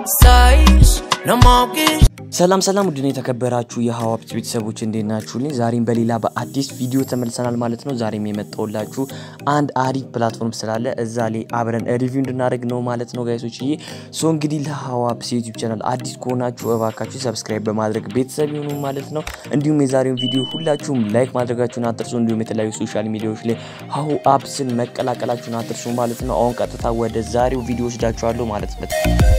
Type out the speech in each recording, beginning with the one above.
Sais, no more kiss. ሰላም ሰላም ውድን የተከበራችሁ የሀዋብት ቤተሰቦች እንዴት ናችሁልኝ? ዛሬም በሌላ በአዲስ ቪዲዮ ተመልሰናል ማለት ነው። ዛሬም የመጣሁላችሁ አንድ አሪፍ ፕላትፎርም ስላለ እዛ ላይ አብረን ሪቪው እንድናደርግ ነው ማለት ነው ጋይሶች ዬ ሶ እንግዲህ ለሀዋብት ዩቲዩብ ቻናል አዲስ ከሆናችሁ እባካችሁ ሰብስክራይብ በማድረግ ቤተሰብ ይሁኑ ማለት ነው። እንዲሁም የዛሬውን ቪዲዮ ሁላችሁም ላይክ ማድረጋችሁን አትርሱ። እንዲሁም የተለያዩ ሶሻል ሚዲያዎች ላይ ሀሁ አፕስን መቀላቀላችሁን አትርሱ ማለት ነው። አሁን ቀጥታ ወደ ዛሬው ቪዲዮ ወስዳችኋለሁ ማለት ነው።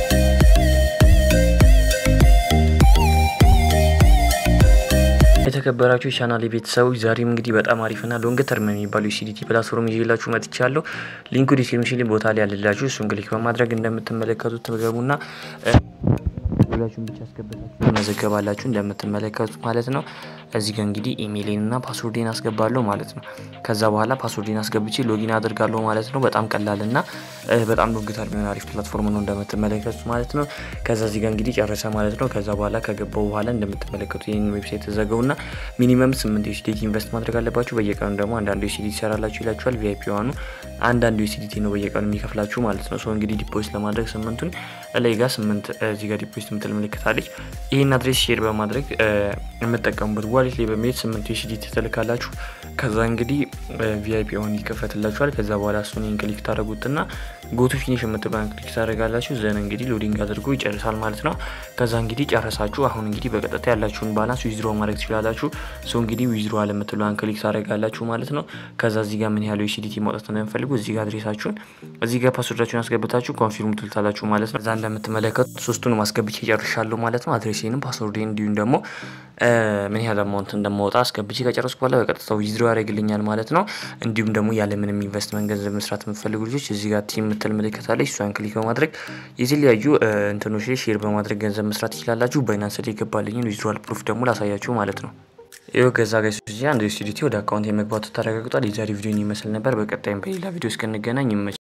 የተከበራችሁ የቻናል ቤተሰቦች ዛሬም እንግዲህ በጣም አሪፍና ሎንግ ተርም የሚባሉ የሲዲቲ ፕላትፎርም ይዤላችሁ መጥቻለሁ። ሊንኩ ዲስክሪፕሽን ቦታ ላይ ያለላችሁ እሱን ክሊክ በማድረግ እንደምትመለከቱት ትገቡና ሁላችሁም ብቻ አስገብታችሁ መዘገባላችሁ እንደምትመለከቱት ማለት ነው። እዚህ ጋር እንግዲህ ኢሜይሌን እና ፓስወርዴን አስገባለሁ ማለት ነው። ከዛ በኋላ ፓስወርዴን አስገብቼ ሎጊን አድርጋለሁ ማለት ነው። በጣም ቀላል እና በጣም ሎንግ ተርም የሚሆን አሪፍ ፕላትፎርም ነው እንደምትመለከቱት ማለት ነው። ከዛ እዚህ ጋር እንግዲህ ጨረሰ ማለት ነው። ከዛ በኋላ ከገባው በኋላ እንደምትመለከቱት ይህን ዌብሳይት ተዘገቡና ሚኒመም ስምንት ዩሲዲቲ ኢንቨስት ማድረግ አለባችሁ። በየቀኑ ደግሞ አንዳንዱ ዩሲዲቲ ይሰራላችሁ ይላችኋል። ቪአይፒ ዋኑ አንዳንዱ ዩሲዲቲ ነው በየቀኑ የሚከፍላችሁ ማለት ነው። እንግዲህ ዲፖዚት ለማድረግ ስምንቱን ላይ ጋር ስምንት እዚህ ጋር ዲፖዚት የምትል ምልክት አለች። ይህን አድሬስ ሼር በማድረግ የምጠቀሙበት ዋሌት ላይ በመሄድ ስምንቱ ዩሲዲቲ ትልካላችሁ። ከዛ እንግዲህ ቪአይፒ ሆን ይከፈትላችኋል። ከዛ በኋላ እሱን ክሊክ ታደረጉትና ጎቱ ፊኒሽ የምትባን ክሊክ ታደረጋላችሁ። ዘን እንግዲህ ሎዲንግ አድርጎ ይጨርሳል ማለት ነው። ከዛ እንግዲህ ጨረሳችሁ። አሁን እንግዲህ በቀጥታ ያላችሁን ባላንስ ዊዝድሮ ማድረግ ትችላላችሁ። ሶ እንግዲህ ዊዝድሮ አለምትሏን ክሊክ ታደረጋላችሁ ማለት ነው። ከዛ እዚህ ጋር ምን ያህል ዩሲዲቲ ማውጣት እንደምፈልጉ እዚህ ጋር አድሬሳችሁን እዚህ ጋር ፓስወርዳችሁን አስገብታችሁ ኮንፊርም ትልታላችሁ ማለት ነው። እዛ እንደምትመለከቱት ሶስቱንም አስገብቼ ጨርሻለሁ ማለት ነው። አድሬሴንም ፓስወርዴን እንዲሁም ደግሞ ምን ያህል አማውንት እንደማወጣ አስገብቼ ከጨረስኩ በኋላ በቀጥታ ዊዝድሮ ያደርግልኛል ማለት ነው። እንዲሁም ደግሞ ያለምንም ኢንቨስትመንት ገንዘብ መስራት የምትፈልጉ ልጆች እዚህ ጋር ቲም የምትል ምልክት አለች። እሷን ክሊክ በማድረግ የተለያዩ እንትኖች ላይ ሼር በማድረግ ገንዘብ መስራት ትችላላችሁ። ባይናንስ ላይ የገባልኝን ዊዝድሮዋል ፕሩፍ ደግሞ ላሳያችሁ ማለት ነው። ይኸው ገዛ ጋይስ አንድ ዩሲዲቲ ወደ አካውንት የመግባቱ ተረጋግጧል። የዛሬ ቪዲዮን ይመስል ነበር። በቀጣይም በሌላ ቪዲዮ እስክንገናኝ ይመች